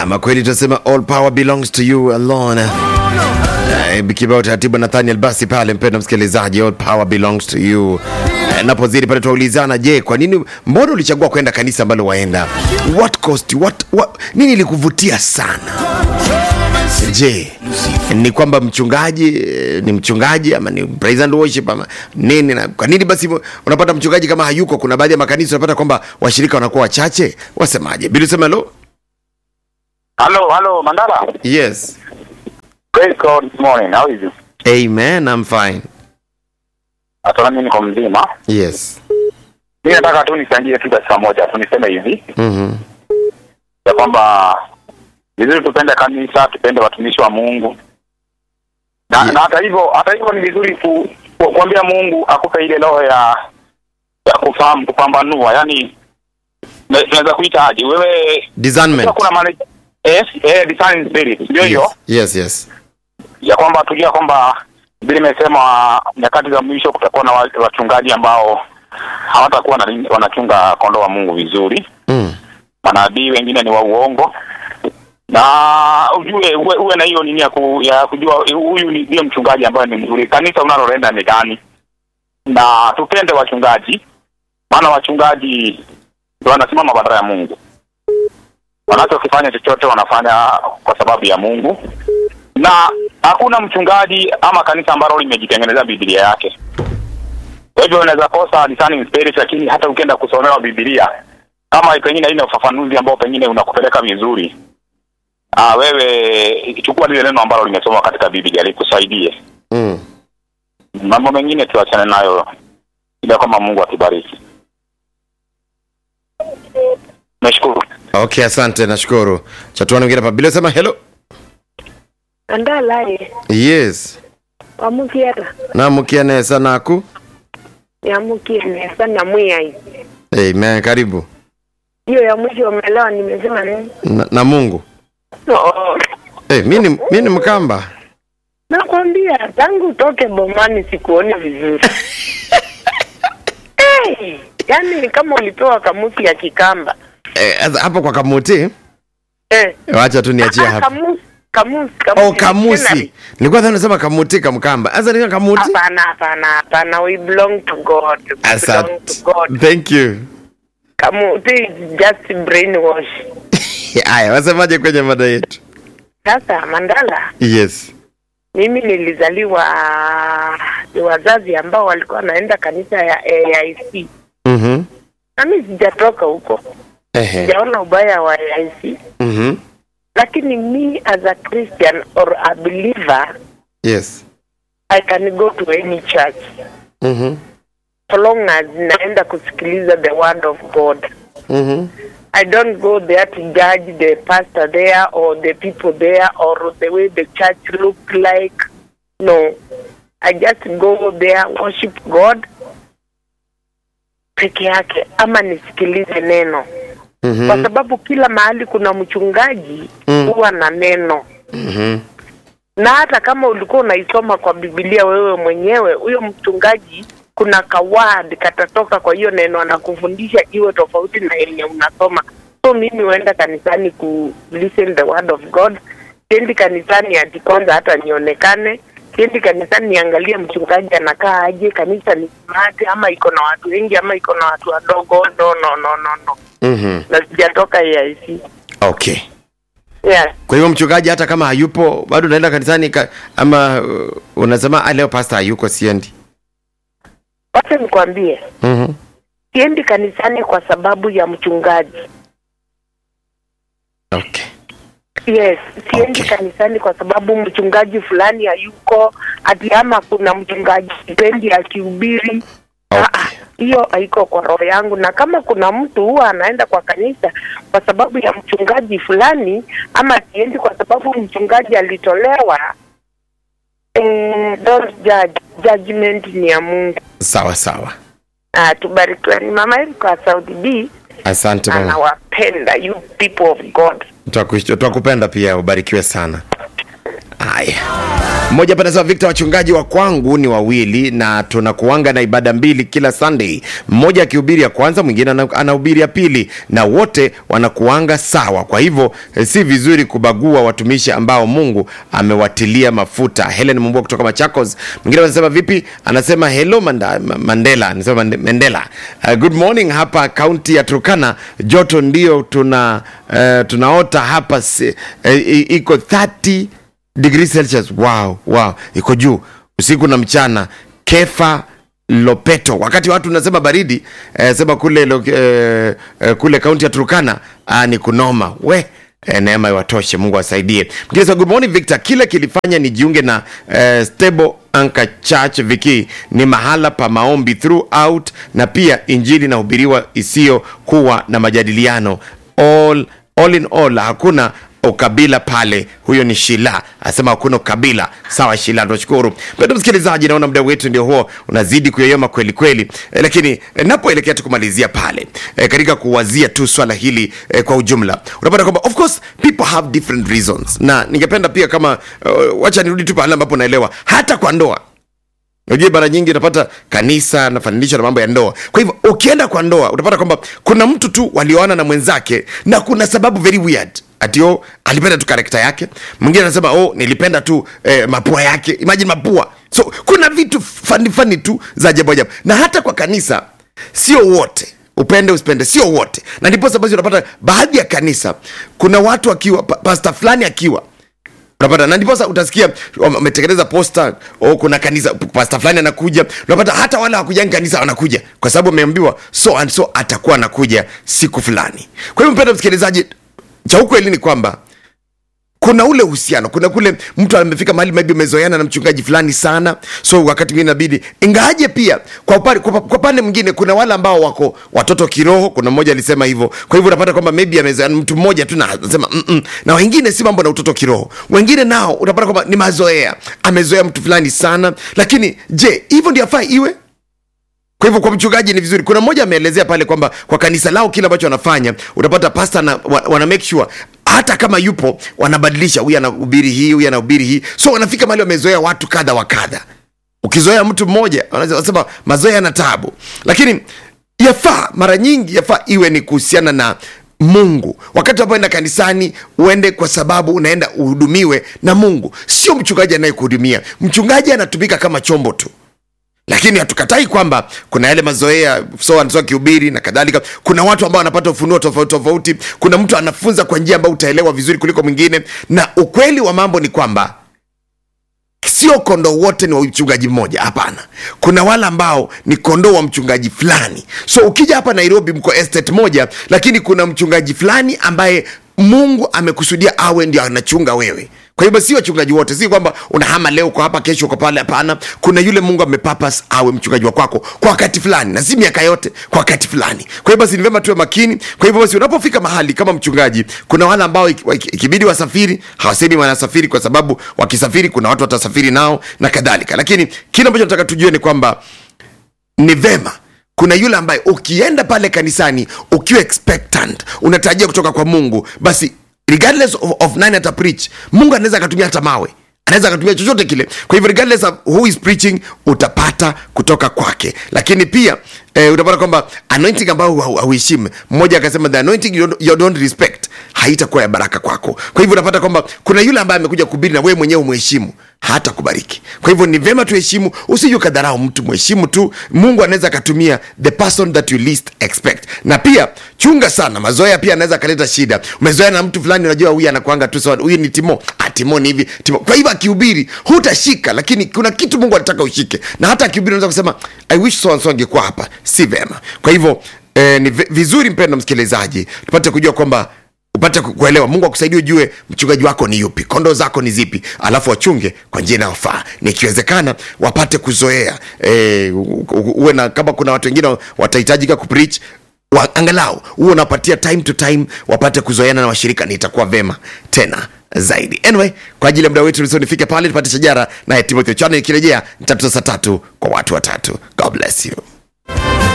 Ama kweli tunasema all power belongs to you alone. Eh, Kibao taratibu Nathaniel basi pale, mpendwa msikilizaji, all power belongs to you. Eh, Napozidi pale tuwaulizana, je, kwa nini, mbona ulichagua kwenda kanisa ambalo waenda? What cost you? What, what, nini ilikuvutia sana? Je, ni kwamba mchungaji eh, ni mchungaji ama ni praise and worship ama nini? Na kwa nini basi unapata mchungaji kama hayuko? Kuna baadhi ya makanisa unapata kwamba washirika wanakuwa wachache. Wasemaje? Bili sema hello. Hello, hello, Mandala. Yes. Praise God this morning. How is you? Amen, I'm fine. Hata mimi niko mzima. Yes. Mimi nataka tu nichangie tu dakika moja tu niseme hivi Mhm. ya kwamba vizuri tupende kanisa, tupende watumishi wa Mungu. Na, Yeah. na hata hivyo hata hivyo ni vizuri ku, ku, kuambia Mungu akupe ile roho ya ya kufahamu kupambanua. Yaani na- tunaweza kuita aje? Wewe Discernment. kuna maana eh, eh discerning spirit. Ndio hiyo. Yes, yes. yes. ya kwamba tujua kwamba vile imesema nyakati za mwisho kutakuwa na wa- wachungaji ambao hawatakuwa na- wanachunga kondoo wa Mungu vizuri. Mm. Manabii wengine ni wa uongo, na ujue uwe, uwe na hiyo nini ya, ku, ya kujua huyu ni ndio mchungaji ambaye ni mzuri. Kanisa unaloenda ni gani? Na tupende wachungaji, maana wachungaji ndio wanasimama badala ya Mungu. Wanachokifanya chochote wanafanya kwa sababu ya Mungu na hakuna mchungaji ama kanisa ambalo limejitengenezea Biblia yake. Kwa hivyo unaweza kosa discerning spirit, lakini hata ukienda kusomewa Biblia kama pengine haina ufafanuzi ambao pengine unakupeleka vizuri, ah, wewe chukua lile neno ambalo limesoma katika Biblia likusaidie. Mm. Mambo mengine tuachane nayo, ila kama Mungu atubariki. Nashukuru. Okay, asante, nashukuru. Chatuani mwingine hapa. Bili sema hello. andalaye Yes. wamukiera Namukia nesa naku. yamukie nesa na mwiyai Amen, karibu. hiyo ya mwisho umelewa nimesema nini Na, na Mungu. oh. Eh, mimi ni mimi ni Mkamba. nakwambia tangu utoke bomani sikuoni vizuri hey, yaani kama ulipewa kamusi ya kikamba Eh, sasa hapo kwa kamuti. eh. Wacha tu niachie Ah, hapa. kamusi kamusi kamusi Oh, kamusi. Nilikuwa dhani unasema kamuti kamkamba. Sasa ni kamuti. hapana hapana hapana we belong to god we belong Asante. to god Thank you. kamusi is just brainwash Haya, wasemaje kwenye mada yetu? sasa mandala Yes. mimi nilizaliwa ni wazazi ambao walikuwa wanaenda kanisa ya AIC Mhm. na mimi sijatoka huko, Ehe. sijaona ubaya wa AIC, Mhm. lakini me as a Christian or a believer Yes. I can go to any church Mhm. so long as naenda kusikiliza the word of God. Mhm. I don't go there to judge the pastor there or the people there or the way the church look like. No. I just go there worship God peke yake ama nisikilize neno kwa Mhm. sababu kila mahali kuna mchungaji Mm. huwa na neno Mhm. na hata kama ulikuwa unaisoma kwa Biblia wewe mwenyewe, huyo mchungaji kuna kawad katatoka kwa hiyo neno anakufundisha iwe tofauti na yenye unasoma. So mimi huenda kanisani ku listen the word of God. Siendi kanisani ati kwanza hata nionekane. Siendi kanisani niangalie mchungaji anakaa aje, kanisa ni smart ama iko na watu wengi ama iko na watu wadogo. No, no, no, no, no. Mhm. Na sijatoka AIC. Okay. Yeah. Kwa hivyo mchungaji hata kama hayupo bado unaenda kanisani ka, ama uh, unasema ah, leo pastor hayuko siendi. Wacha nikwambie, Mhm. siendi kanisani kwa sababu ya mchungaji. Okay. Yes, siendi Okay. kanisani kwa sababu mchungaji fulani hayuko, ati ama kuna mchungaji sipendi akihubiri. Okay. Ah, ah, Hiyo haiko kwa roho yangu, na kama kuna mtu huwa anaenda kwa kanisa kwa sababu ya mchungaji fulani, ama siendi kwa sababu mchungaji alitolewa, eh, don't judge. Judgment ni ya Mungu. Sawa sawa. Ah, tubarikiwe. Ni mama Erika wa Saudi B Asante mama. anawapenda you people of God. Twakush- Twakupenda pia ubarikiwe sana. haya mmoja hapa anasema Victor, wachungaji wa kwangu ni wawili na tunakuanga na ibada mbili kila Sunday, mmoja akihubiri ya kwanza, mwingine ana- anahubiri ya pili, na wote wanakuanga sawa. Kwa hivyo eh, si vizuri kubagua watumishi ambao Mungu amewatilia mafuta. Helen Mumbua kutoka Machakos. Mwingine anasema vipi? Anasema hello Manda, Ma- Mandela, anasema Mande- Mandela. Uh, good morning hapa kaunti ya Turkana, joto ndio tuna uh, tunaota hapa si, uh, iko 30 degrees celsius wow, wow. iko juu usiku na mchana kefa lopeto wakati watu unasema baridi eh, sema kule lo, eh, eh, kule kaunti ya turkana ah, ni kunoma we eh, neema iwatoshe mungu asaidie Mwingine sema, good morning victor kile kilifanya nijiunge na eh, stable Anchor Church Viki ni mahala pa maombi throughout na pia injili inahubiriwa isiyokuwa na majadiliano all, all in all hakuna ukabila pale huyo ni shila asema hakuna ukabila sawa shila tunashukuru pendo msikilizaji naona muda wetu ndio huo unazidi kuyoyoma kweli kweli e, lakini e, napoelekea tu kumalizia pale e, katika kuwazia tu swala hili e, kwa ujumla unapata kwamba of course people have different reasons na ningependa pia kama uh, wacha nirudi tu pale ambapo naelewa hata kwa ndoa unajua mara nyingi unapata kanisa nafananishwa na mambo ya ndoa kwa hivyo ukienda kwa ndoa utapata kwamba kuna mtu tu walioana na mwenzake na kuna sababu very weird ati oh, alipenda tu karekta yake mwingine anasema oh, nilipenda tu eh, mapua yake imagine mapua so kuna vitu fani fani tu za ajabu ajabu na hata kwa kanisa sio wote upende usipende sio wote na ndiposa basi unapata baadhi ya kanisa kuna watu akiwa pa, pasta fulani akiwa unapata na ndiposa utasikia wametengeneza posta oh, kuna kanisa pasta fulani anakuja unapata hata wale wakujangi kanisa wanakuja kwa sababu ameambiwa so and so atakuwa anakuja siku fulani kwa hivyo mpenda msikilizaji cha ukweli ni kwamba kuna ule uhusiano kuna kule mtu amefika mahali maybe umezoeana na mchungaji fulani sana so wakati mwingine inabidi ingawaje pia kwa upande kwa, kwa pande mwingine kuna wale ambao wako watoto kiroho kuna mmoja alisema hivyo kwa hivyo unapata kwamba maybe amezoeana mtu mmoja tu na anasema mm -mm. na wengine si mambo na utoto kiroho wengine nao utapata kwamba ni mazoea amezoea mtu fulani sana lakini je hivyo ndio afaa iwe kwa hivyo kwa mchungaji ni vizuri kuna mmoja ameelezea pale kwamba kwa kanisa lao kile ambacho wanafanya utapata pasta na, wa, wana make sure hata kama yupo wanabadilisha huyu anahubiri hii huyu anahubiri hii so wanafika mahali wamezoea watu kadha wa kadha ukizoea mtu mmoja wanasema mazoea yana tabu lakini yafaa mara nyingi yafaa iwe ni kuhusiana na mungu wakati unapoenda kanisani uende kwa sababu unaenda uhudumiwe na mungu sio mchungaji anayekuhudumia mchungaji anatumika kama chombo tu lakini hatukatai kwamba kuna yale mazoea so and so akihubiri na kadhalika kuna watu ambao wanapata ufunuo tofauti tofauti kuna mtu anafunza kwa njia ambayo utaelewa vizuri kuliko mwingine na ukweli wa mambo ni kwamba sio kondoo wote ni wa mchungaji mmoja hapana kuna wale ambao ni kondoo wa mchungaji fulani so ukija hapa nairobi mko estate moja lakini kuna mchungaji fulani ambaye mungu amekusudia awe ndio anachunga wewe kwa hivyo si wachungaji wote si kwamba unahama leo uko hapa kesho uko pale hapana kuna yule mungu amepapas awe mchungaji wa kwako kwa wakati fulani na si miaka yote kwa wakati fulani kwa hivyo basi ni vyema tuwe makini kwa hivyo basi unapofika mahali kama mchungaji kuna wale ambao iki- iki- ikibidi wasafiri hawasemi wanasafiri kwa sababu wakisafiri kuna watu watasafiri nao na kadhalika lakini kile ambacho nataka tujue ni kwamba ni vema kuna yule ambaye ukienda pale kanisani ukiwa expectant unatarajia kutoka kwa mungu basi regardless of, of nine ata preach mungu anaweza akatumia hata mawe anaweza akatumia chochote kile kwa hivyo regardless of who is preaching utapata kutoka kwake lakini pia eh, utapata kwamba anointing ambayo hau- hauheshimu mmoja akasema the anointing you don't, you don't respect haitakuwa ya baraka kwako kwa hivyo unapata kwamba kuna yule ambaye amekuja kuhubiri na wewe mwenyewe umheshimu hata kubariki kwa hivyo ni vyema tuheshimu usije ukadharau mtu mheshimu tu mungu anaweza akatumia the person that you least expect na pia chunga sana mazoea pia anaweza akaleta shida umezoea na mtu fulani unajua huyu anakwanga tu sawa huyu ni timo ah, timo ni hivi timo kwa hivyo akihubiri hutashika lakini kuna kitu mungu anataka ushike na hata akihubiri unaweza kusema i wish so and so angekuwa hapa si vema kwa hivyo eh, ni vi- vizuri mpendo msikilizaji tupate kujua kwamba upate ku- kuelewa mungu akusaidie ujue mchungaji wako ni yupi kondoo zako ni zipi alafu wachunge kwa njia inayofaa na ikiwezekana wapate kuzoea e, uwe na kama kuna watu wengine watahitajika kupreach wa, angalau huo unapatia time to time wapate kuzoeana na washirika ni itakuwa vema tena zaidi anyway kwa ajili ya muda wetu so nifike pale tupate shajara naye timothy chana ikirejea nitatuza saa tatu kwa watu watatu god bless you